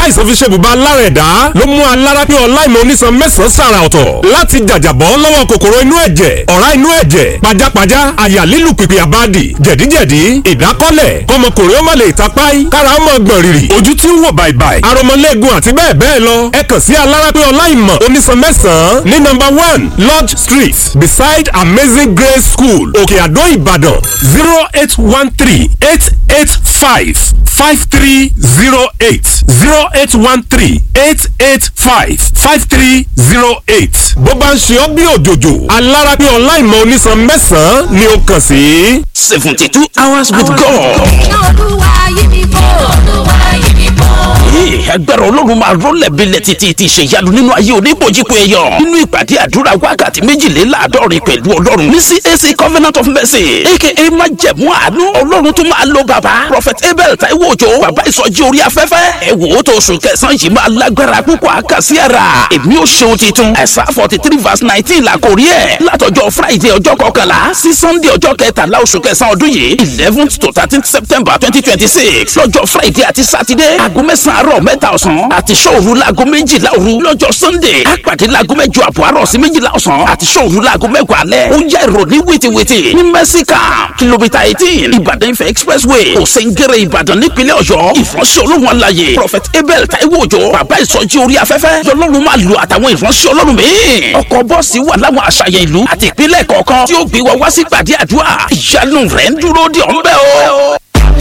táìsàn fi ṣe bùbá lára ẹ̀dá ló mú alára pé ọláìmọ̀ onísan mẹ́sàn-án sàrà ọ̀tọ̀ láti jàjàbọ́ lọ́wọ́ kòkòrò inú ẹ̀jẹ̀ ọ̀rá inú ẹ̀jẹ̀ pajápajá àyà lílù pìpì àbádì jẹ̀díjẹ̀dí ìdákọ́lẹ̀ kọmọkùnrin ó má lè tapáì kára ó mọ̀ gbọ̀n rìrì ojú tí ń wò bàìbàì aromọlẹ́gun àti bẹ́ẹ̀ bẹ́ẹ̀ lọ ẹ kàn sí alára pé ọláìmọ̀ onísan mẹ́sàn-án ní nọ́mbà one lodge street beside amazing grace school òkè àdó ìbàdàn zero eight one three eight eight five five three zero eight zero eight one three eight eight five five three zero eight. bó bá ń ṣe ọ́ bí òjòjò alára pé ọláìmọ̀ onísan mẹ́sàn-án ni ó kàn sí. seventy two hours with God. olúwa yí mi bò olúwa yí mi bò. Ee, agbára ọlọ́run máa rọ́lẹ̀ bílẹ̀ títí ti ṣèyanu nínú ayé oníbòjìpọ̀ èèyàn nínú ìpàdé àdúrà wákàtí méjìléláàádọ́rin pẹ̀lú ọlọ́run ní CAC Covenant of Mercy aka májẹ̀mú àánú ọlọ́run tó máa lo bàbá Prophet Abel Taiwo Òjó bàbá ìsọjí orí afẹ́fẹ́ ẹ wò ó tó oṣù kẹsàn-án yìí máa lágbára púpọ̀ àkàsí ara èmi ò ṣeun titun ẹ̀sà forty three verse nineteen la kò rí ẹ̀ látọjọ́ Friday ọjọ́ kọkànlá sí Sunday ọjọ́ kẹtàlá oṣù kẹsàn-án ọdún yìí eleventh to thirteenth September twenty twenty six lọ́jọ́ Friday àti Saturday aago mẹ́sàn-án àárọ̀ mẹ́ta ọ̀sán àti sọ́ọ̀rù laago méjìlá òru lọ́jọ́ Sunday àpàdé laago mẹ́jọ àbọ̀ àárọ̀ sí méjìlá ọ̀sán àti sọ́ọ̀rù laago mẹ́wàá alẹ́ ó yá èrò ní wìtìwìtì ní mẹ́síkà kìlómítà eighteen Ìbàdàn Ifẹ̀ expressway òsèǹgẹ̀rẹ̀ Ìbàdàn nípínlẹ̀ Ọ̀yọ́ ìfọ̀nsẹ̀ olóhùn alayè Prophet Abel Taiwo Òjó bàbá ìsọjí orí afẹ́fẹ́ lọ́lọ́run máa lo àtàwọn ìfọ̀nsẹ̀ ọlọ́run míì ọkọ̀ bọ́ọ̀sì wà láwọn àṣàyàn ìlú àti ìpínlẹ̀ kọ̀ọ̀kan tí ó gbé wa wá sí pàdé àdúrà ìyanu rẹ̀ ń dúró dè ọ́ ń bẹ̀ o.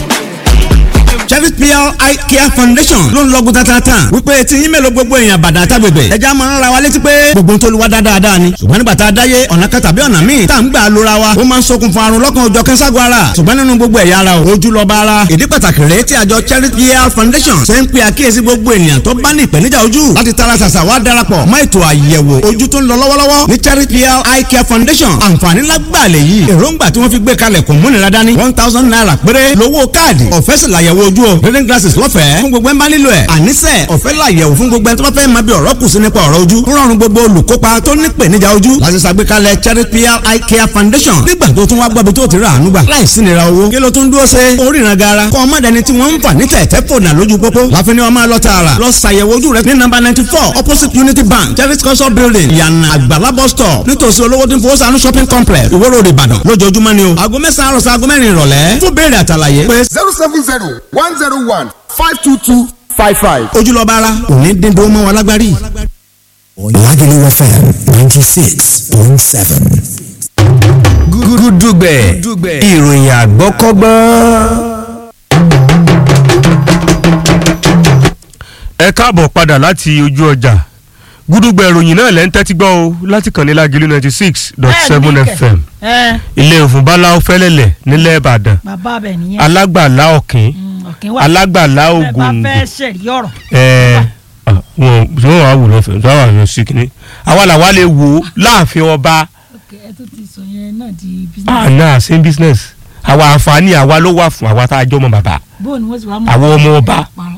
Chevy PR Eye Care Foundation ló ń lọ́gùn tatata wípé tí yín mélòó gbogbo èèyàn bàdàn àtàgbègbè ẹja máa ń ra wa létí pé gbogbo tó lu wa dáadáa ni ṣùgbọ́n nígbà tá a dáyé ọ̀nà kan tàbí ọ̀nà míì tá à ń gbà lóra wa ó máa ń ṣokùnfà àrùn lọ́kàn òjọ̀ kẹ́sàgọ́ ara ṣùgbọ́n nínú gbogbo ẹ̀yà ara o ojú lọ́ba ara ìdí pàtàkì rèé tí àjọ Chevy PR Foundation ṣe ń pe àkíyèsí gbogbo ènìyàn tó bá ní ìpèníjà ojú láti tara ṣàṣà wá darapọ̀ mọ́ ètò àyẹ̀wò ojú tó ń lọ lọ́wọ́lọ́wọ́ ní Chevy PR Eye Care Foundation àǹfààní lágbàá lè yí èròǹgbà tí wọ́n fi gbé kalẹ̀ kò múnira dání one thousand naira péré lówó káàdì ọ̀fẹ́ sì làyẹ̀wò ojú o reading glasses lọ́fẹ̀ẹ́ fún gbogbo ẹ̀ ń bá nílò ẹ̀ àníṣe ọ̀fẹ́ làyẹ̀wò fún gbogbo ẹ̀ tó bá fẹ́ máa bí ọ̀rọ̀ kù sí nípa ọ̀rọ̀ ojú ń rọrùn gbogbo olùkópa tó ní ìpèníjà ojú láti ṣàgbékalẹ̀ Charity PR Eye Care Foundation nígbà tó tún wá gbọ́bi tó ti rà àánú gbà láìsí nira owó kí ló tún dúró ṣe oríran gara kọ́ ọmọdéni tí wọ́n ń fà ní tẹ̀tẹ̀ fònà lójú pópó láfi ni wọ́n máa lọ tààrà lọ ṣàyẹ̀wò ojú rẹ ní nọ́mbà ninety four opposite Unity Bank Charity cultural building yànnà àgbàlá bus stop nítòsí olówó tí ń fowó sànú shopping complex Ìwó road Ìbàdàn lójoojúmọ́ ni o aago mẹ́sàn-án àròsọ aago mẹ́rin ìrọ̀lẹ́ fún béèrè àtàlàyé pé zero seven zero one zero one five two two five five. ojúlọ́ba ara òní dídó mọ́ wa lágbárí. Lagelu FM 96.7. Gúdúgbẹ̀ ìròyìn àgbọ́kọ́gbọ́n. ẹ káàbọ̀ padà láti ojú ọjà gúdúgbẹ̀ ìròyìn náà lẹ́ ń tẹ́tí gbọ́ o láti kàn ní Lagelu ninety six dot seven FM ẹ ilé òfin báláwo fẹ́lẹ́lẹ̀ nílẹ̀ Ìbàdàn bàbá bẹ̀ nìyẹn alágbàlá ọ̀kín ọ̀kìn wà alágbàlá bẹ́ẹ̀ bá ògòǹgò fẹ́ ṣẹ̀rí ọ̀rọ̀ ẹ wọn tí wọn wà wò lọfẹ tí wọn wà lọ sí kínní àwa làwa lè wò ó láàfin ọba Ok, ẹ tó ti sọ yẹn náà di business àná same business àwa àǹfààní àwa ló wà fún àwa tá a jọ mọ bàbá bó ni wọ́n ti wá mọ̀ àwọn ọmọ ọba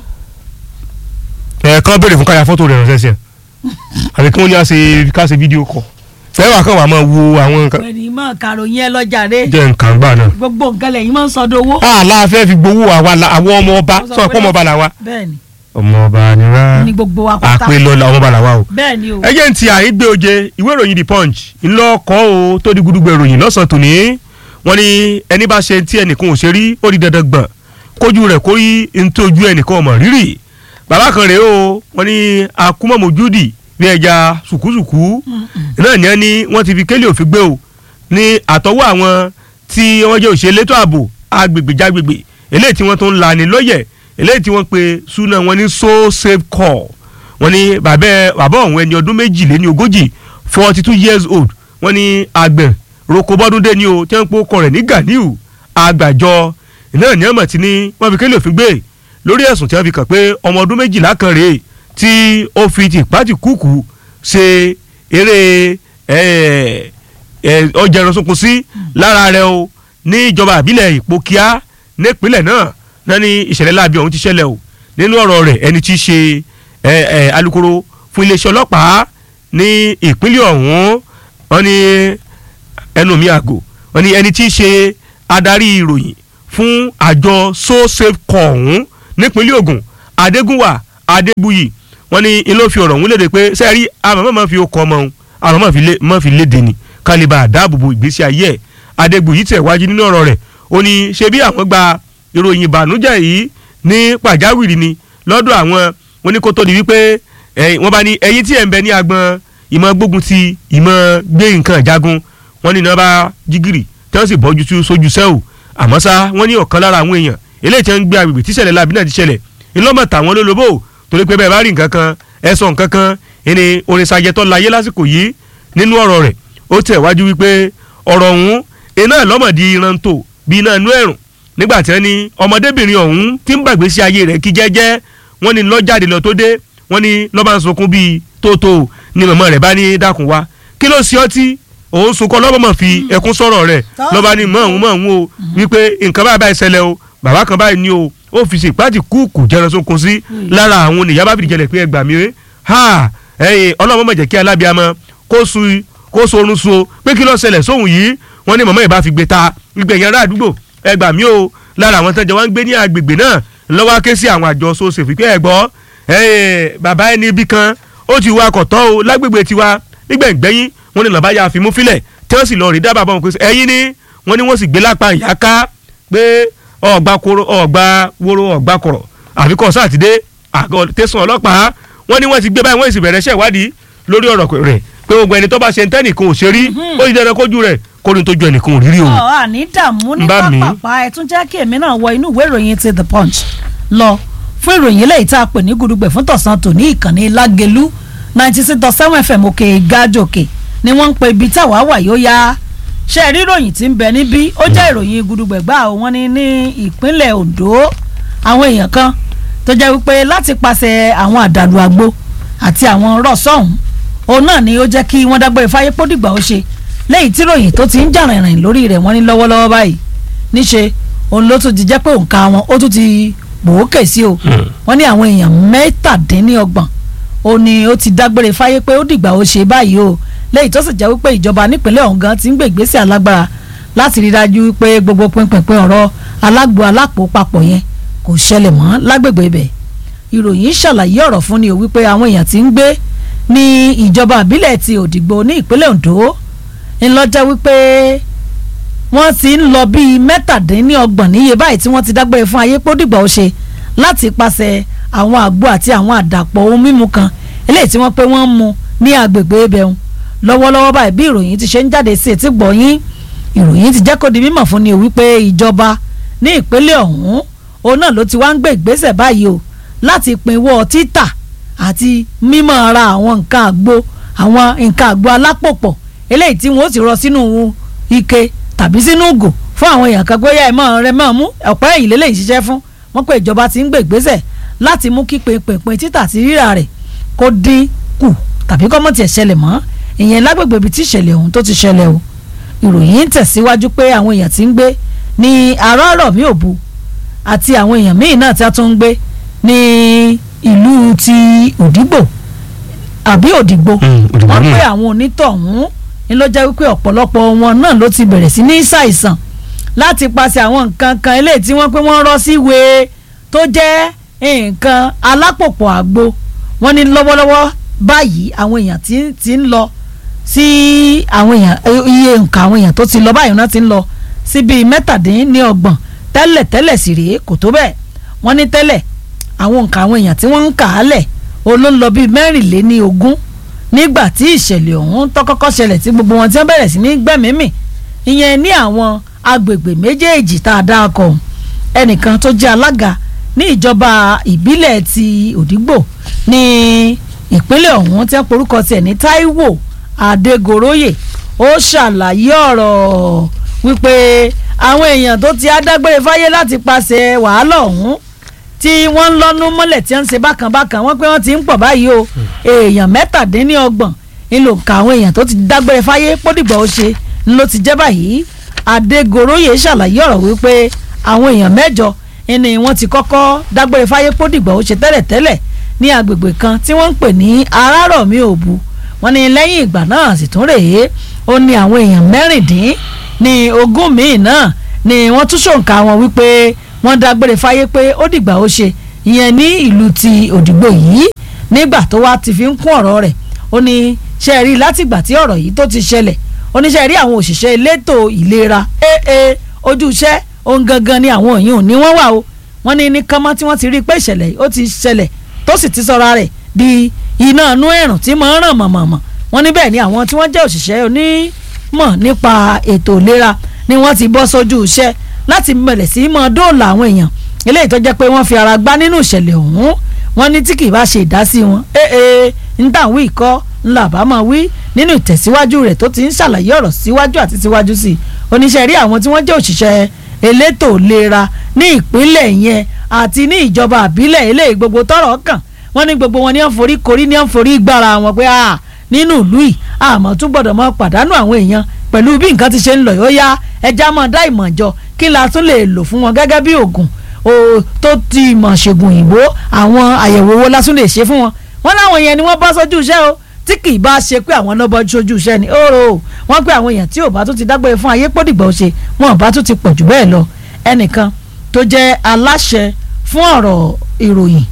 ẹ kàn béèrè fún káyà fọ́tò rẹ̀ ránṣẹ́ sí ẹ àbí kí wọ́n ní àṣe ká ṣe fídíò kọ fẹ́ẹ́ kàn wà máa wo àwọn nǹkan pẹ̀lú mọ̀ kàròyìn ẹ lọ́jà rẹ jẹ́ nǹkan gbà náà. gbogbo nǹkan lẹ́yìn máa ń sọdọ̀ owó. àlà fẹ́ fi gbowó àwa la- àwọn ọmọ ọba sọ pé ọmọ ọba làwa. bẹ́ẹ̀ni ọmọ ọba ni wá ní gbogbo wa pátá àpè lọ́la ọmọ ọba làwa o. bẹ́ẹ̀ni o ẹjẹ ń ti àìgbé oje ìwé ìròyìn the punch ńlọ kọ́ o tó di gudugbẹ ìròyìn lọ́sàn-án tòní wọ́n ní ẹni bá ṣe tí ẹnìkan ò ṣe rí ó di dandan gbọ̀n kójú rẹ̀ kó rí ntójú ẹnìkan ọmọ rírì bàbá kan rèé o wọ́n ní akumọ̀mọ́júdì bí ẹja sùkúsùkú náà ní ẹni wọ́n ti fi kélé òfin gbé o ní àtọwọ́ àwọn tí wọ́n jẹ́ òṣèlú ètò ààbò agbègbè jágbègbè eléyìí tí wọ́n tó ń lani lọ́yẹ̀ eléyìí tí wọ́n pe súná wọn ní so safe call wọ́n ní bàbá ẹ- bàbá ọ̀hún ẹni ọdún méjìléní ogójì forty two years old wọ́n ní àgbẹ̀ roko bọ́dúndé ni o tí wọ́n ń pò kọ rẹ̀ ní ganiu àgbàjọ náà ní ọmọ tí ní wọ́n fi kélé òfin gbé lórí ẹ̀sùn tí wọ́n fi kàn pé ọmọ ọdún méjìlá kan rèé tí ó fi tìpátì kúkú ṣe eré ẹ̀, ẹ̀, ọjà ìrọ̀sùnkùn sí lára rẹ̀ o ní ìjọba àbílẹ̀ ìpókíá nípínlẹ̀ náà náà ní ìṣẹ̀lẹ̀ láabi ọ̀hún ti ṣẹlẹ̀ o nínú ọ̀rọ̀ rẹ̀ ẹni tí í ṣe ẹ, ẹ, alukoro fún iléeṣẹ́ ọlọ́pàá ní ìpínlẹ̀ ọ̀hún wọ́n ní ẹnu mi àgò wọ́n ní ẹni tí í ṣe adarí ìròyìn fún àjọ so safe call ọ̀hún nípínlẹ̀ Ògùn Adégúnwà adébúyì wọ́n ní ilé fi ọ̀rọ̀ ọ̀hún léde pé sẹ́ẹ̀rí àmọ́ mọ́ fi okọ̀ ọmọ òun àmọ́ mọ́ fi lé- mọ́ fi léde ni kálíbà àdáàbòbò ìgbésí ayé ẹ̀ adébúyì tẹ̀ wájú nínú ọ̀rọ̀ rẹ̀ ó ní ṣe bí àwọn gba ìròyìn ìbànújẹ́ yìí ní pàjáwìrì ni lọ́dọ̀ àwọn oníkótó di wípé ẹ̀yin- wọ́n bá ní ẹ̀yin tí ẹ̀ ń bẹ ní agbọn ìmọ̀ gbógun ti ìmọ̀ gbé nǹkan ìjagun wọ́n ní iná bá jígìrì tí wọ́n sì bọ́jú tú sójú sẹ́wù àmọ́ ṣá wọ́n ní ọ̀kan lára àwọn èèyàn eléyìí tí wọ́n ń gbé agbègbè tíṣẹ̀lẹ̀ láàbí náà ti ṣẹlẹ̀ ńlọ́mọ̀ tàwọn lólobó torí pé bẹ́ẹ̀ bá rí nǹkan kan ẹ sọ nǹkan kan ẹni orin sajẹtọ́ láyé lásìkò yìí nínú ọ̀rọ̀ rẹ̀ ó tẹ̀ wájú wípé ọ̀rọ̀ ọ̀hún iná lọ́mọ̀dí ìrántó bí iná inú ẹ̀rùn nígbà tí wọ́n ní ọmọdébìnrin ọ̀hún tí ń gbàgbé sí ayé rẹ̀ kí jẹ́jẹ́ wọ́n ní lọ́jáde lọ tó dé wọ́n ní lọ́ba ń sunkún bíi tóótó ni màmá rẹ̀ bá ní dákun wá kí ló ṣe ọtí òun sunkún ọlọ́mọ mọ̀ fi ẹkún sọ̀rọ̀ rẹ̀ Tọ́. lọ́ba ní mọ̀ òun mọ̀ òun o wípé nǹkan báyìí báyìí ṣẹlẹ̀ o bàbá kan báyìí ni o ó fi ṣe ìpàdé kúùkù jẹran sunkún sí lára àwọn oníyàá bá fìdí jẹlẹ̀ pé ẹgbàá mi rè ha ẹ̀yin ọlọ́mọ mọ̀ jẹ́ kí alábíàmọ kó su kó sorun su o pé kí ló ṣẹlẹ̀ sóhun yìí wọ́n ní mọ̀mọ́ ìbá fi gbé ta ìgbẹ̀yìn ará àdúgbò ẹgbàá mi o lára àwọn tẹ́jọ́ wá ń gbé ní agbègbè náà lọ́wọ́ ké sí àwọn àjọ sọ́ọ̀sì fìpẹ́ ẹ̀gbọ́ ẹ̀yin bàbá ẹni ibì kan ó ti wá kọ̀tọ́ o lágbègbè tiwa nígbẹ̀ngbẹ́yìn wọ́n ní lọ́ba ya fimú filẹ̀ tí wọ́n sì lọ rí dábàá bọ́ wọn pé ẹ̀yin ni wọ́n ní wọ́n sì gbé lápá ìyá ká pé ọ̀gbà koro ọ̀gbà woro ọ̀gbà kọ̀rọ̀ àfikọ́ sátidé àgọ́ tẹ̀sán ọlọ́pàá wọ́n ní wọ́n ti gbé báyìí wọ́n sì bẹ̀rẹ̀ iṣẹ́ ìwádìí lórí ọ̀rọ̀ rẹ̀ pé gbogbo ẹni tó bá ṣe ń tẹ́nìkan ò ṣe rí ó ti dandan kójú rẹ̀ kó ní tó ju ẹnìkan ò rí rí o. ọ̀ àní dààmú ní Ń bá mi. pápápá ẹ̀ tún jẹ́ kí èmi náà wọ inú ìwé ìròyìn ti the punch lọ fún ìròyìn eléyìí tá a pè ní gudugbẹ̀ fún tọ̀sán tòní ìkànnì lágẹ̀lú ninety six dot seven fm òkè gájòkè ni wọ́n ń pe ibi táwa wà yóò yá ṣe rí ìròyìn tí ń bẹ níbí ó jẹ́ ìròyìn gudugbẹ̀ gbà ó wọ́n ní ní ìpínlẹ̀ Ondo àwọn èèyàn kan tó jẹ́ wípé láti pàṣẹ àwọn àdàlù àgbo àti àwọn rọ̀ṣọ̀hún òun náà ni ó jẹ́ kí wọ́n dágbére fáyé pódìgbà ó ṣe lẹ́yìn tí ròyìn tó ti ń jà rìnrìn lórí rẹ̀ wọ́n ní lọ́wọ́lọ́wọ́ báyìí níṣe òun ló tún ti jẹ́ pé òǹkà wọn ó tún ti gbòókè sí o wọ́n ní àwọn èèyàn mẹ́tàdínníọgbọ̀n ó ní ó ti dágbére fáyé pé ó dìgbà ó ṣe báyìí o lẹ́yìn tó sì jẹ́ wípé ìjọba nípínlẹ̀ ọ̀hún gan ti ń gbé ìgbésẹ̀ alágbára láti rí dájú pé gbogbo pínpín ọ̀rọ̀ alágbo alápò papọ̀ yẹn kò ṣẹlẹ̀ mọ́ lágbègbè ibẹ̀ ìròyìn ṣàlàyé ọ̀rọ̀ fún ni o wípé àwọn èèyàn ti ń gbé ní ìjọba àbílẹ̀ ti òdìgbò ní ìpínlẹ̀ Ondo ńlọ́jọ́ wípé wọ́n ti ń lọ bíi mẹ́tàdínlọ́gbọ̀n níye báyìí tí wọ́n ti dágbére fún ayé pódìgbà ó ṣe láti pàṣẹ àwọn àgbo àti àwọn àdàpọ̀ ohun mímu kan eléyìí tí wọ́n pé wọ́n ń mu ní agbègbè ibẹ̀hún lọ́wọ́lọ́wọ́ báyìí bí ìròyìn ti ṣe ń jáde sí etí gbọ̀nyìn ìròyìn ti jẹ́ kó di mímọ̀ fún ni o wípé ìjọba ní ìpínlẹ̀ ọ̀hún òun náà ló ti wá ń gbé ìgbésẹ̀ báyìí o láti pinwọ́ títà àti mímọ́ ara àwọn nǹkan àgbo àwọn nǹkan àgbo alápòpọ̀ eléyìí tí wọ́n ó ti rọ sínú ike tàbí sínú ògò fún àwọn èèyàn kan gbóyà ẹ̀ mọ́ rẹ mọ́ mú ọ̀pẹ́ ẹ̀yìn lélẹ́yìn ṣiṣẹ́ fún wọ́n pé ìjọba ti ń gbé ìgbésẹ̀ láti mú kí pinpin títà àti rírà rẹ̀ kó dín kù tàbí kọ́ mọ̀ tiẹ̀ ṣẹlẹ̀ mọ́ ìyẹn lágbègbè ibi tí ìṣẹ̀lẹ̀ ọ̀hún tó ti ṣẹlẹ̀ o ìròyìn ń tẹ̀síwájú pé àwọn èèyàn ti ń gbé ní arọ́rọ̀ mi òbu àti àwọn èèyàn míì náà tí a tún ń gbé ní ìlú ti òdìgbò àbí òdìgbò Mm, Òdìgbò wọ́n náà. pé àwọn onítọ̀hún ni ló jẹ́ wípé ọ̀pọ̀lọpọ̀ wọn náà ló ti bẹ̀rẹ̀ sí ní ṣàìsàn láti paṣẹ àwọn nǹkan kan eléyìí tí wọ́n pé wọ́n rọ́ sí ìwé tó jẹ́ nǹkan alápòpọ̀ àgbo wọ́n ní lọ́wọ́lọ́wọ́ báyìí àwọn èèyàn tí tí ń lọ sí àwọn èèyàn iye nǹkan àwọn èèyàn tó ti lọ báyìí náà ti ń lọ sí bíi mẹ́tàdínlọ́gbọ̀n tẹ́lẹ̀ tẹ́lẹ̀ sì rèé kò tó bẹ́ẹ̀ wọ́n ní tẹ́lẹ̀ àwọn nǹkan àwọn èèyàn tí wọ́n ń kà á lẹ̀ olóńlọ bíi mẹ́rìnléní ogún nígbà tí ìṣẹ̀lẹ̀ ọ̀hún tó kọ́kọ́ ṣẹlẹ̀ tí gbogbo wọn ti ń bẹ̀rẹ̀ sí ní gbẹ̀mímì ìyẹn ní àwọn agbègbè méjèèjì tá a dá ọkọ̀ ọ̀hún ẹnìkan tó jẹ́ alága ní ìjọba ìbílẹ̀ ti òdìgbò ní ìpínlẹ̀ ọ̀hún tí wọ́n porúkọ tiẹ̀ ní Táíwò Adégoróyè ó ṣàlàyé ọ̀rọ̀ wípé àwọn èèyàn tó ti adágbére fáyé láti pàṣẹ wàhálà ọ̀hún tí wọ́n ń lọ́nu mọ́lẹ̀ tí wọ́n ń ṣe bákan bákan wọ́n pé wọ́n ti ń pọ̀ báyìí o èèyàn mẹ́tàdínlọ́gbọ̀n ńlò ka àwọn èèyàn tó ti dágbére fáyé pódìgbà ó ṣe ńlọ ti jẹ́ báyìí Adégoróyè ṣàlàyé ọ̀rọ̀ wípé àwọn èèyàn mẹ́jọ ni wọ́n ti kọ́kọ́ dágbére fáyé pódìgbà ó ṣe tẹ́lẹ̀tẹ́lẹ̀ ní agbègbè kan tí wọ́n ń pè ní Arárọ̀mí Òbu wọ́n ní lẹ́yìn ìgbà náà sì tún rèé ó ní àwọn èèyàn mẹ́rìndín ní ogún míì náà ni wọ́n tún ṣòǹkà wọn wípé wọ́n dágbére fáyé pé ó dìgbà ó ṣe ìyẹn ní ìlú ti òdìgbò yìí nígbà tó wá ti fi ń kún ọ̀rọ̀ rẹ̀ ó ní ṣe rí látìgbà tí ọ̀rọ̀ yìí tó ti ṣẹlẹ̀ ó ní ṣe rí àwọn òṣìṣẹ́ elétò ìlera ee ojú iṣẹ́ ohun gangan ni àwọn òyìn ní wọ́n wà o wọ́n ní ní kánmọ́ tí wọ́n ti rí i pé ìṣẹ̀lẹ̀ yìí ó ti ṣẹlẹ̀ tó sì ti sọra rẹ̀ di iná inú ẹ̀rùn tí mọ̀ ń ràn mọ̀mọ̀mọ̀ wọ́n ní bẹ́ẹ̀ ni àwọn tí wọ́n jẹ́ òṣìṣẹ́ onímọ̀ nípa ètò ìlera ni wọ́n ti bọ́ sójú iṣẹ́ láti bẹ̀rẹ̀ sí í mọ dóòlà àwọn èèyàn eléyìí tó jẹ́ pé wọ́n fi ara gbá nínú ìṣẹ̀lẹ̀ ọ̀hún wọ́n ní tí kì í bá ṣe ìdásí wọn ee ń tà wí kọ́ ńlá bá máa wí nínú ìtẹ̀síwájú rẹ̀ tó ti ń ṣàlàyé ọ̀rọ̀ síwájú àti síwájú sí i oníṣẹ́ rí àwọn tí wọ́n jẹ́ òṣìṣẹ́ elétò ìlera ní ìpínlẹ̀ yẹn àti ní ìjọba àbílẹ̀ eléyìí gbogbo tọ́rọ̀ kàn wọ́n ní gbogbo wọn ní wọ́n forí korí ní wọ́n forí gbára wọn pé ah nínú ìlú yìí àmọ́ tún gbọ́dọ̀ mọ pàdánù àwọn èèyàn pẹ̀lú bí nǹkan ti ṣe ń lọ yóò yá ẹja máa dá ìmọ̀ jọ kí la tún lè lò fún wọn gẹ́gẹ́ bí oògùn o tó ti mọ̀ ṣègùn òyìnbó àwọn àyẹ̀wò wo la tún lè ṣe fún wọn wọn láwọn yẹn ni wọ́n bọ́ sójú iṣẹ́ o tí kì í bá ṣe pé àwọn náà bọ́ sójú iṣẹ́ ni ó wọ́n pé àwọn èèyàn tí ò bá tún ti dágbére fún ayé pọ́dìgbà ó ṣe wọn ò bá tún ti pọ̀ jù bẹ́ẹ̀ lọ ẹnìkan tó jẹ́ aláṣẹ fún ọ̀rọ̀ ìròyìn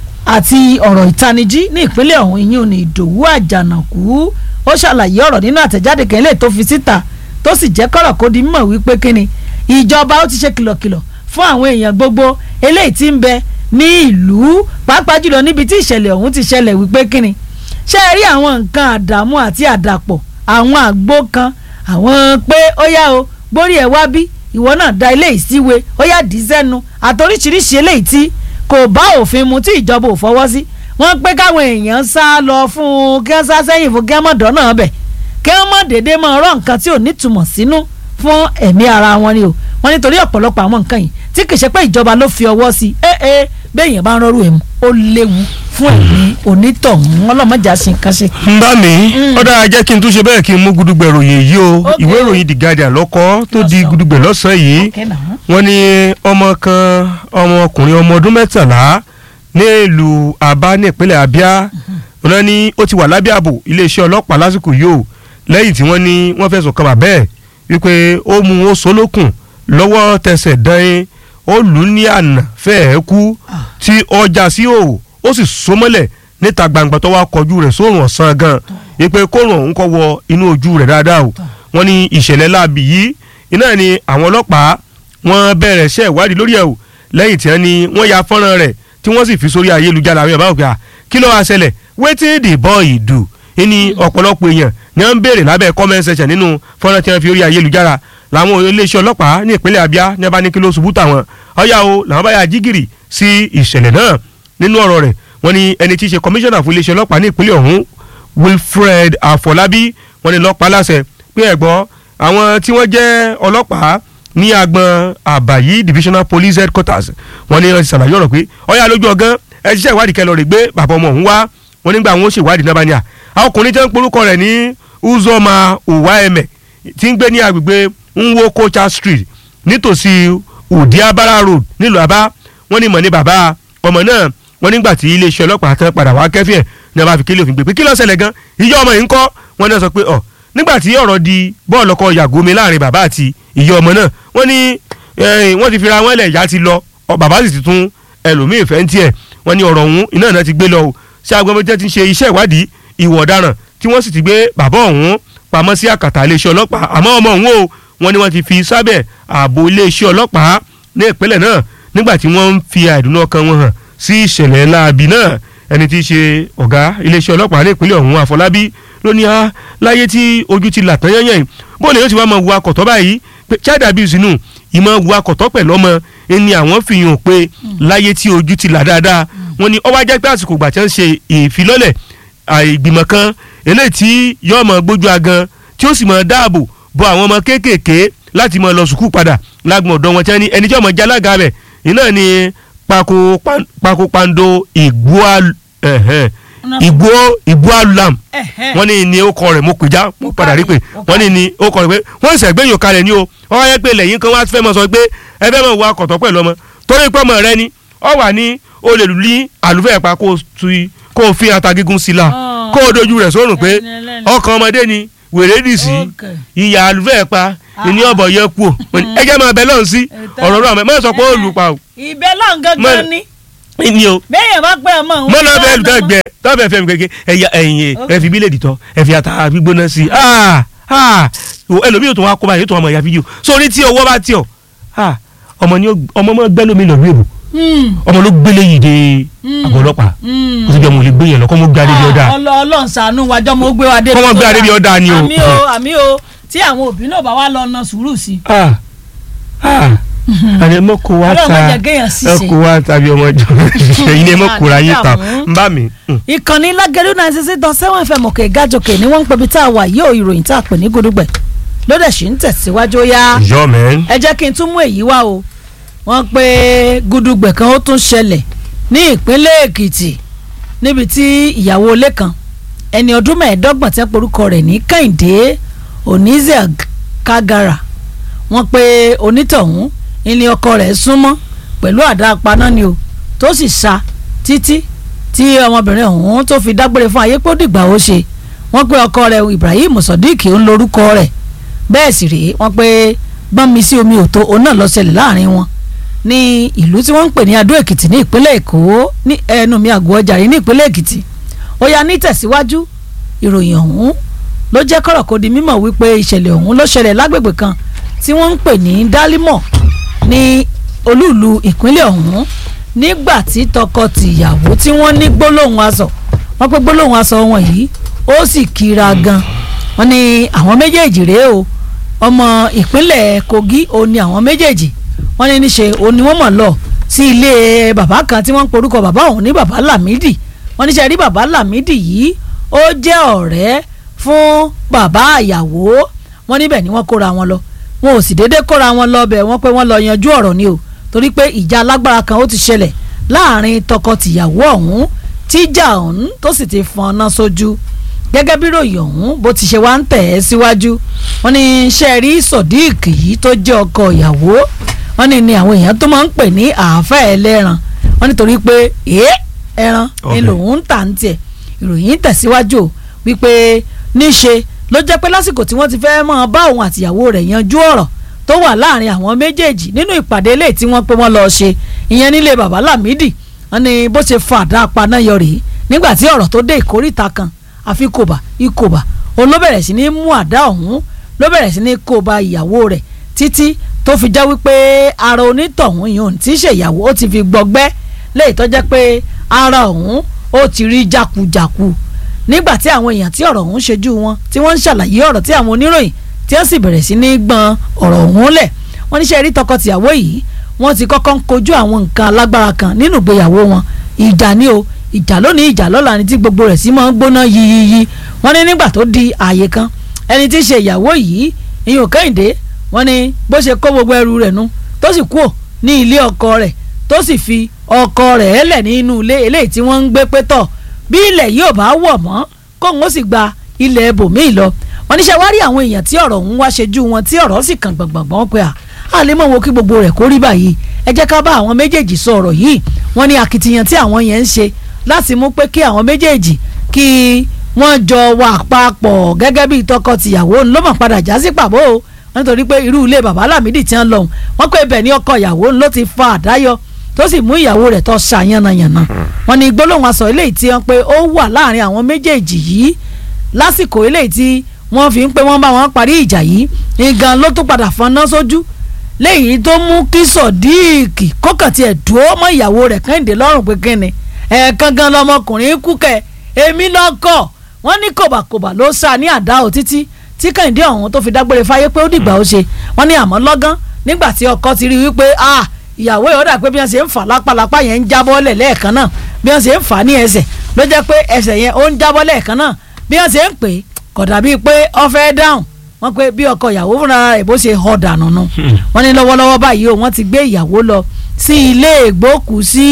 àti ọ̀rọ̀ ìtanijí ní ìpínlẹ̀ ọ̀hún ìyún ní ìdòwú àjànàkú ó ṣàlàyé ọ̀rọ̀ nínú àtẹ̀jáde kẹ́lẹ́ tó fi síta tó sì jẹ́ kọ́rọ̀ kó di mímọ̀ wípé kíni ìjọba ó ti ṣe kìlọ̀kìlọ̀ fún àwọn èèyàn gbogbo eléyìí tí ń bẹ ní ìlú pàápàá jùlọ níbi tí ìṣẹ̀lẹ̀ ọ̀hún ti ṣẹlẹ̀ wípé kíni ṣé ẹ rí àwọn nǹkan àdàmú àti àdàpọ̀ àwọn àgbo kan àwọn pé ó yá o gbórí ẹ̀ wá bí ìwọ náà da ilé ìsíwe ó yá dì í sẹ́nu àtoríṣiríṣi eléyìí tí kò bá òfin mu tí ìjọba ò fọwọ́ sí wọ́n pé káwọn èèyàn sá lọ fún un kí wọ́n sá sẹ́yìn fún kí wọ́n mọ̀ dọ́nà bẹ̀ kí wọ́n mọ̀ déédéé mọ̀ ọ̀rọ̀ nǹkan tí ò nítumọ̀ sínú fún ẹ̀mí ara wọn ni o wọ́n nítorí ọ̀pọ̀lọpọ̀ àwọn nǹkan yìí tí kì í ṣe pé ìjọba ló fi ọwọ́ sí ẹ ẹ bẹ́ẹ̀ yẹn bá ń rọrùn ẹ̀ mu ó léwu fún ẹ̀mí onítọ̀hún ọlọ́mọjà sí nǹkan ṣe. ń bá mi ó dára jẹ́ kí n tún ṣe bẹ́ẹ̀ kí n mú gudugbẹ̀ ròyìn yìí o Okay. ìwé ìròyìn The Guardian lọ́kọ́ tó di Lọ́sàn-án. gudugbẹ̀ lọ́sàn-án yìí Okay now. wọ́n ní ọmọ kan ọmọkùnrin ọmọ ọdún mẹ́tàlá ní ìlú Aba ní ìpínlẹ̀ Abia wọ́n ní ó ti wà lábẹ́ ààbò iléeṣẹ́ ọlọ́pàá lásìkò yìí o lẹ́yìn tí wọ́n ní wọ́n fẹ̀sùn kan bàbá ẹ̀ wípé ó mú ó solókùn lọ́wọ́ tẹsẹ̀ dán ó lù ú ní àná fẹ́ẹ̀ kú tí ọjà sí òwò ó sì so mọ́lẹ̀ níta gbangba tó wá kọjú rẹ̀ sóòrùn ọ̀sán gan wípé kóòrùn ọ̀hún kọ́ wọ inú ojú rẹ̀ dáadáa o wọ́n ní ìṣẹ̀lẹ̀ láabi yìí iná ni àwọn ọlọ́pàá wọ́n bẹ̀rẹ̀ iṣẹ́ ìwádìí lórí ẹ̀ o lẹ́yìn tí wọ́n ní wọ́n ya fọ́nrán rẹ̀ tí wọ́n sì fi sórí ayélujára àwọn ìbáwò pé à kí ló wá ṣẹlẹ̀ wetin the boy do ní ọ̀pọ̀lọpọ̀ èèyàn ni wọ́n ń béèrè lábẹ́ comment section nínú fọ́nrán tí wọ́n fi orí ayélujára làwọn iléeṣẹ́ ọlọ́pàá ní ìpínlẹ̀ Abia ní abá ní kí ló ṣubú tàwọn ọ̀yà o làwọn bá yà jígìrì sí ìṣẹ̀lẹ̀ náà nínú ọ̀rọ̀ rẹ̀ wọ́n ní ẹni tí í ṣe kọmíṣánná fún iléeṣẹ́ ọlọ́pàá ní ìpínlẹ̀ ọ̀hún Wilfred Afọlábí wọ́n ní lọ́pàá láṣẹ pé ẹ̀gbọ́n àwọn tí wọ́n jẹ́ ọlọ́pàá ní agbọn àbàyí divisional police headquarters wọ́n ní wọ́n ti ṣàlàyé ọ̀rọ̀ pé ọ̀yà lójú ọgán ẹ ṣiṣẹ́ ìwádìí kẹlọ rẹ̀ gbé bàbá ọmọ òun wá wọ́n nígbà wọn ó ṣèwádìí náà bá ní à àwọn ọkùnrin tí wọ́n ń porúkọ rẹ̀ ní Uzoma Uwaeme tí ń gbé ní agbègbè Nwokocha street nítòsí Udiabara road nílùú Aba wọ́n ní mọ̀ ní bàbá ọmọ náà wọ́n nígbà tí iléeṣẹ́ ọlọ́pàá tán padà wá kẹ́fì ẹ̀ ní a bá fi kílè òfin gbé pé kí ló ṣẹlẹ̀ gan ìyá ọmọ yìí ń kọ́ wọ́n náà sọ pé ọ̀ nígbà tí ọ̀rọ̀ di bọ́ọ̀lù ọkọ̀ yàgòmi láàrin bàbá àti ìyá ọmọ náà wọ́n ní eh, wọ́n ti fira wọn lẹ̀ ìyá ti lọ ọ bàbá sì ti tún ẹlòmíì fẹ́ ń tiẹ̀ wọ́n ní ọ̀rọ̀ ọ̀hún iná náà ti gbé lọ o ṣé agbọ́mọdé ti ń ṣe iṣẹ́ ìwádìí ìwà ọ̀daràn tí wọ́n sì ti gbé bàbá ọ̀hún pamọ́ sí àkàtà iléeṣẹ́ ọlọ́pàá àmọ́ ọmọ ọ̀hún o wọ́n ní wọ́n ti fi sábẹ̀ ààbò iléeṣẹ́ ọlọ́pàá ní ìpínlẹ̀ náà nígbà tí wọ́n ń fi àìdùnnú ọkàn wọn hàn sí ìṣẹ̀lẹ̀ láabi náà ẹni tí í ṣe ọ̀gá iléeṣẹ́ ọlọ́pàá ní ìpínlẹ̀ ọ̀hún àfọlábí ló ní á láyé tí ojú ti là tán yányàn yìí bóòlù yóò ti wá máa wu akọ̀tọ́ báyìí pé child abuse nù ìmọ̀ wu akọ̀tọ́ pẹ̀lú ọmọ ẹni àwọn fi hàn pé láyé tí ojú ti là dáadáa wọ́n ní ó wá jẹ́ pé àsìkò ìgbà tí wọ́n ń ṣe ìfilọ́lẹ̀ ìgbìmọ̀ kan eléyìí tí yóò máa gbójú agan tí ó sì máa dáàbò bo àwọn ọmọ kéékèèké láti máa lọ sùkúù padà lágbọ̀n ọ̀dọ́ wọn tí wọ́n ní ẹni tí ọmọ jálága rẹ̀ iná ni pako pan- pako pando ìgbóa ẹ̀hẹ́n, ìgbó ìgbóalam Ẹ̀hẹ́n. wọ́n ní ní ó kọ rẹ̀ mo pè já mo padà rí pé wọ́n ní ní ó kọ rẹ̀ pé wọ́n sì ẹ̀gbẹ́yìn kalẹ̀ ní o wọ́n wáyé pé lẹ́yìn kan wá fẹ́ mọ̀ sọ pé ẹ fẹ́ mọ̀ wọ akọ̀tọ̀ pẹ̀lú ọmọ torí pé ọmọ rẹ ni ọ wà ní o lè lù ní àlùfẹ́ pa kó o tu kó o fi ata gígùn sí la Ah. kó o dojú rẹ̀ sórùn pé Ẹni ẹlẹ́ni. ọkàn ọmọdé ni wèrè dì sí Okay. ìyá àlùfẹ́ pa ìní ọ̀bọ̀ yẹ kú o ẹ jẹ́ máa bẹ lọ́hùn sí Ètò- ọ̀rọ̀ náà mọ̀ sọ pé ó lù pa o ìbẹ́ lọ́n Mọ- gangan ni ni o bẹ́ẹ̀ bá pẹ́ ọmọ òun. mọ́nà bẹ́ẹ̀ lùtọ́ gbẹ tọ́bẹ̀ fẹ́ mi kéke ẹ̀yà ẹ̀yìn ẹ̀ fi bílẹ̀ dìtọ́ ẹ̀ fi ata gbígbóná sí i ah ah ẹlòmíì yóò tún wá kó báyìí yóò tún wá mọ̀ ẹ̀yà fídíò sórí tí owó bá tí ọ ah ọmọ ni ó ọmọ mọ́ gbẹ́ lómi lọ́ọ́ èbò ọmọ ló gbélé yìí dé àgọ́ ọlọ́pàá kó sì bí ọmọ ò lè gbé yẹn lọ kó mọ́ gbé adé bí ọ̀dà ọlọ́run ṣàánú wájọ́ mo gbé wa dé. Kọ́ mọ́ gbé adé bí ọ̀dà ni o. àmì o àmì o tí àwọn òbí náà bá wá lọ na sùúrù sí i. ah ah àní ẹ mọ kó wá Ọlọ́run má ta jẹ́ kéèyàn ẹ ṣìṣe. kó wá ta bí ọmọ ìjọ ẹ̀yin ni ẹ mọ kóra yín ta Àdàmú. ń bá mi. mm. ìkànnì lágẹ̀rú náà ṣe ṣe dán sẹ́wọ̀n fm òkè gájòkè ni wọ́n ń pebi tá a wà yóò ìròyìn tá a pè ní gudugbẹ̀ lóde ṣì ń tẹ̀síwájú ó yá yọ mẹ́n. ẹ jẹ́ kí n tún mú èyí wá o wọ́n pé gudugbẹ̀ kan ó tún ṣẹlẹ̀ ní ìpínlẹ̀ èkìtì níbi tí ìyàwó ilé kan ẹni ọdún mẹ́ẹ̀ẹ́dọ́gbọ̀n tẹ́ porúkọ rẹ̀ ní kẹ́hìndé oníṣẹ́ kágara wọ́n pé onítọ̀hún ilé ọkọ rẹ̀ súnmọ́ pẹ̀lú àdá apaná ni o tó sì sa títí tí ọmọbìnrin ọ̀hún tó fi dágbére fún ayé pé ó dìgbà ó ṣe wọ́n pé ọkọ rẹ̀ ibrahim sodiq ń lorúkọ rẹ̀ bẹ́ẹ̀ sì rèé wọ́n pé gbọ́nmi sí omi òtó òun náà lọ ṣẹlẹ̀ láàrin wọn ní ìlú tí wọ́n ń pè ní adó èkìtì ní ìpínlẹ̀ èkó ní ẹnu mi àgọ́ ọjà rí ní ìpínlẹ̀ èkìtì ó yá ní tẹ̀síwájú ìròyìn ọ̀hún ló jẹ́ kọ́rọ̀ kó di mímọ̀ wípé ìṣẹ̀lẹ̀ ọ̀hún ló ṣẹlẹ̀ lágbègbè kan tí wọ́n ń pè ní dálímọ̀ ní olúùlú ìpínlẹ̀ ọ̀hún nígbà tí tọkọ-tìyàwó tí wọ́n ní gbólóhùn aṣọ wọ́n pé gbólóhùn aṣọ wọn yìí ó sì kíra gan wọ́n ní àwọn méjèèjì rèé o ọmọ ìpínlẹ̀ kogi ó ní àwọn méjèèjì wọ́n ní níṣe ó ní wọ́n mọ̀ lọ sí ilé bàbá kan tí wọ́n ń porúkọ bàbá òun ní bàbá lámìdí wọ́n níṣẹ́ rí bàbá lámìdí yìí ó jẹ́ ọ̀rẹ́ fún bàbá àyàwó wọ́n níbẹ̀ ni wọ́n kóra wọn lọ wọn ò sì déédéé kóra wọn lọ bẹ̀ wọ́n pé wọ́n lọ yanjú ọ̀rọ̀ ni o torí pé ìjà alágbára kan ó ti ṣẹlẹ̀ láàrin tọkọ-tìyàwó ọ̀hún tíjà ọ̀hún tó sì ti fọ́nná sójú gẹ́gẹ́ bí ròyìn ọ̀hún bó ti ṣe wá ń tẹ̀ ẹ́ síwájú wọ́n ní iṣẹ́ rí sodiq yìí tó jẹ́ ọkọ ìyàwó wọ́n ní ni àwọn èèyàn tó máa ń pè ní àáfẹ́ ẹlẹ́ran wọ́n nítorí pé èé ẹran ni Ọbẹ̀. lòun ń tà ń tiẹ̀ ìròyìn tẹ̀síwájú o wípé níṣe ló jẹ́ pé lásìkò tí wọ́n ti fẹ́ máa bá òun àtìyàwó rẹ̀ yanjú ọ̀rọ̀ tó wà láàrin àwọn méjèèjì nínú ìpàdé eléyìí tí wọ́n pé wọ́n lọ ṣe ìyẹn nílé bàbá lámìdí wọ́n ní bó ṣe fa àdá apaná yọ rèé nígbà tí ọ̀rọ̀ tó dé ìkórìta kan àfi kòbà ikòbà òun ló bẹ̀rẹ̀ sí ní mú àdá ọ̀hún ló bẹ̀rẹ̀ sí ní kòbà ìyàwó rẹ̀ títí tó fi já wípé ara onítọ̀hún yìí òun tí í ṣèyàwó ó ti fi gbọgbẹ́ léyìí tó jẹ́ pé ara ọ̀hún ó ti rí jákujàku nígbà tí àwọn èèyàn tí ọ̀rọ̀ ọ̀hún ṣojú wọn tí wọ́n ń ṣàlàyé ọ̀rọ̀ tí àwọn oníròyìn tí wọ́n sì bẹ̀rẹ̀ sí ní gbọ́n ọ̀rọ̀ ọ̀hún lẹ̀ wọ́n níṣẹ́ rí tọkọ-tìyàwó yìí wọ́n ti kọ́kọ́ ń kojú àwọn nǹkan alágbára kan nínú ìgbéyàwó wọn ìjà ni o ìjà lónìí ìjà lọ́la ni tí gbogbo rẹ̀ sí máa ń gbóná yiyiyi wọ́n ní nígbà tó di ààyè kan ẹni tí ń ṣe ìyàwó yìí ìyún kẹ́hìndé wọ́n ní bó ṣe kó gbogbo ẹrù rẹ̀ nu tó sì kúò ní ilé ọkọ rẹ̀ tó sì fi ọkọ rẹ̀ ẹlẹ̀ nínú ilé eléyìí tí wọ́n ń gbé pé tọ̀ bí ilẹ̀ yìí ò bá wọ̀ mọ́ kóun ó sì gba ilẹ̀ ibòmíì lọ wọ́n níṣẹ́ wá rí àwọn èèyàn tí ọ̀rọ̀ ń wá ṣojú wọn tí ọ̀rọ̀ sì kàn gbọ̀ngbọ̀ngbọ̀n pé à á lè mọ̀ wo kí gbogbo rẹ̀ kó rí báyìí ẹ jẹ́ ká bá àwọn méjèèjì sọ ọ̀rọ̀ yìí wọ́n ní akitiyan tí àwọn yẹn ń ṣe láti mú pé kí àwọn méjèèjì kí wọ́n jọ wà papọ̀ gẹ́gẹ́ bí tọkọ-tìyàwó ló mọ̀ padà já sí pàbó o nítorí pé irú ilé bàbá Lámìdí tí wọ́n lọ wọ́n pé ibẹ̀ ní ọkọ ìyàwó ló ti fa àdáyọ tó sì mú ìyàwó rẹ̀ tó ṣàyànnàyànnà wọ́n ní gbólóhùn aṣọ eléyìí tí wọ́n pé ó wà láàrin àwọn méjèèjì yìí lásìkò eléyìí tí wọ́n fi ń pé wọ́n bá wọn parí ìjà yìí nǹkan ló tún padà fọnná sójú léyìí tó mú kí sọdíìkì kókàn tiẹ̀ dúró mọ́ ìyàwó rẹ̀ kẹ́hìndé lọ́rùn pé kíni ẹ̀ẹ̀kan gan lọmọkùnrin kú kẹ̀ èmi lọ́kọ̀ wọ́n ní kòbàkòbà ló sá ní àdá ò títí tí kẹ́hìndé ọ̀hún tó fi dágbére fáyé pé ó dìgbà ó ṣe wọ́n ní àmọ́ lọ́gán nígbà tí ọkọ ti rí wípé ah ìyàwó yóò dà pé bí wọ́n ṣe ń fà lápálápá yẹn ń jábọ́ lẹ̀ lẹ́ẹ̀kan náà bí wọ́n ṣe ń fà ní ẹsẹ̀ ló jẹ́ pé ẹsẹ̀ yẹn ó ń jábọ́ lẹ́ẹ̀kan náà bí wọ́n ṣe ń pè é kò dàbí pé ó fẹ́ dáhùn wọ́n pé bí ọkọ ìyàwó fúnra rẹ̀ bó ṣe họ dànù nu wọ́n ní lọ́wọ́lọ́wọ́ báyìí o wọ́n ti gbé ìyàwó lọ sí ilé ìgbókùsí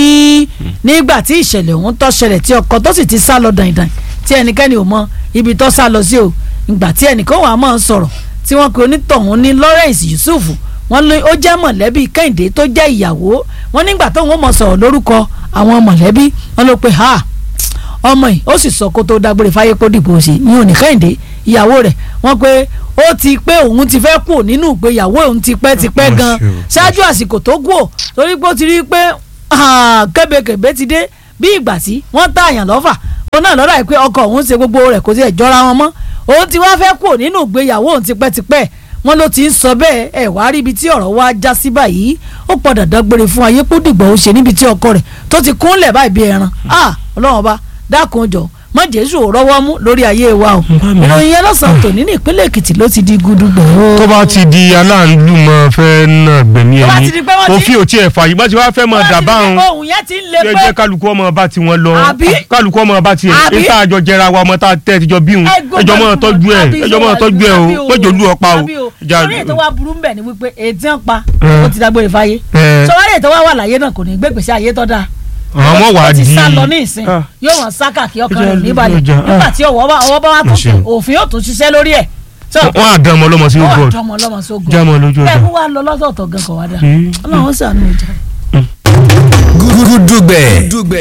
nígbà tí ìṣẹ̀lẹ̀ ọ̀hún tó ṣẹlẹ̀ tí ọkọ tó sì ti sá lọ dàìdàì tí ẹnikẹ́ni ò mọ ibi tó sá lọ sí o ìgbà tí ẹnìkan wà á máa sọ̀rọ̀ tí wọ́n pe onítọ̀hún ní Lawrence Yusuf wọ́n lé ó jẹ́ mọ̀lẹ́bí Kẹ́hìndé tó jẹ́ ìyàwó wọ́n nígbà tóun ó mọ̀ sọ̀rọ̀ lórúkọ àwọn mọ̀lẹ́bí wọ́n ló pe ha ọmọ yìí ó sì sọ kó tó dágbére fáyé kó dìbò sí ní òní Kẹ́hìndé ìyàwó rẹ̀ wọ́n pé ó ti pé òun ti fẹ́ kú nínú ìgbéyàwó òun ti pẹ́ ti pẹ́ gan ṣáájú àsìkò tó kú ò torí pé ó ti rí i pé kébékèbé ti dé bí ìgbà tí wọ́n tààyàn lọ́fà òun náà lọ́dà yìí pé ọkọ òun ṣe gbogbo rẹ̀ kò tiẹ̀ jọra wọn mọ́ òun ti wá fẹ́ kúrò nínú ìgbéyàwó òun tipẹ́tipẹ́ wọn ló ti ń sọ bẹ́ẹ̀ ẹ̀ wá rí ibi tí ọ̀rọ̀ wá já sí báyìí ó padà dágbére fún ayé kó dìgbà ó ṣe níbi tí ọkọ rẹ̀ tó ti kúnlẹ̀ báyìí bí ẹran ah ọlọ́run ọba dákun jọ mọ jésù ò rọ́wọ́ mú lórí ayé wa o ìròyìn yẹn lọ́sàn-án tòní ní ìpínlẹ̀ èkìtì ló ti di gudugbò o. tó bá ti di aláàlú mọ fẹ́ náà gbẹ̀mí Tó bá ẹni ti di pé wọ́n ti- òfin ò tiẹ̀ fààyè bá ti wá fẹ́ mọ dàbá òun ohun yẹn ti ń le jẹ́ pé jẹ́ kálukú ọmọ bá ti wọn lọ Àbí? kálukú ọmọ bá ti Àbí? ẹ̀ àjọ jẹra wa ọmọ tá a tẹ́ ẹ ti jọ bí òun Ẹgbẹ́ ẹjọ́ mọ́ gbogbo- tọ́jú ẹ̀ àbí ẹjọ́ mọ́ ìṣòwò tọ́jú ẹ̀ o àbí mọ́jọ́ olú ọ̀pá o àbí Ìjà- sórí ètò wa burú ń bẹ̀ ni wípé ètí ń pa Eh. ó ti dágbére fáyé Eh. sọwọ́n ètò wa wà láyé náà kò ní gbé gbèsè ayé tó dáa àwọn ọmọ wà á ó ti di sá lọ ní ìsìn Ah. yóò wọ́n sá kàkí ọkàn Ìjà- rẹ̀ níbalẹ̀ ìjà- ah. nígbà tí ọwọ́ bá ọwọ́ bá wà tó Ṣeun. òfin yóò tún ṣiṣẹ́ lórí ẹ̀ tó wọ́n á dán ọmọ ọlọ́mọ sí ó wà god tọmọ ọlọ́mọ sógun já mọ́ lójú bẹ́ẹ̀ ọjà. kó wá lọ lọ́sọ̀ọ̀tọ̀ gan kọ̀ wá dà Hmm. ọlọ́run ó ṣàánú ìjà. Gúdúgbẹ̀.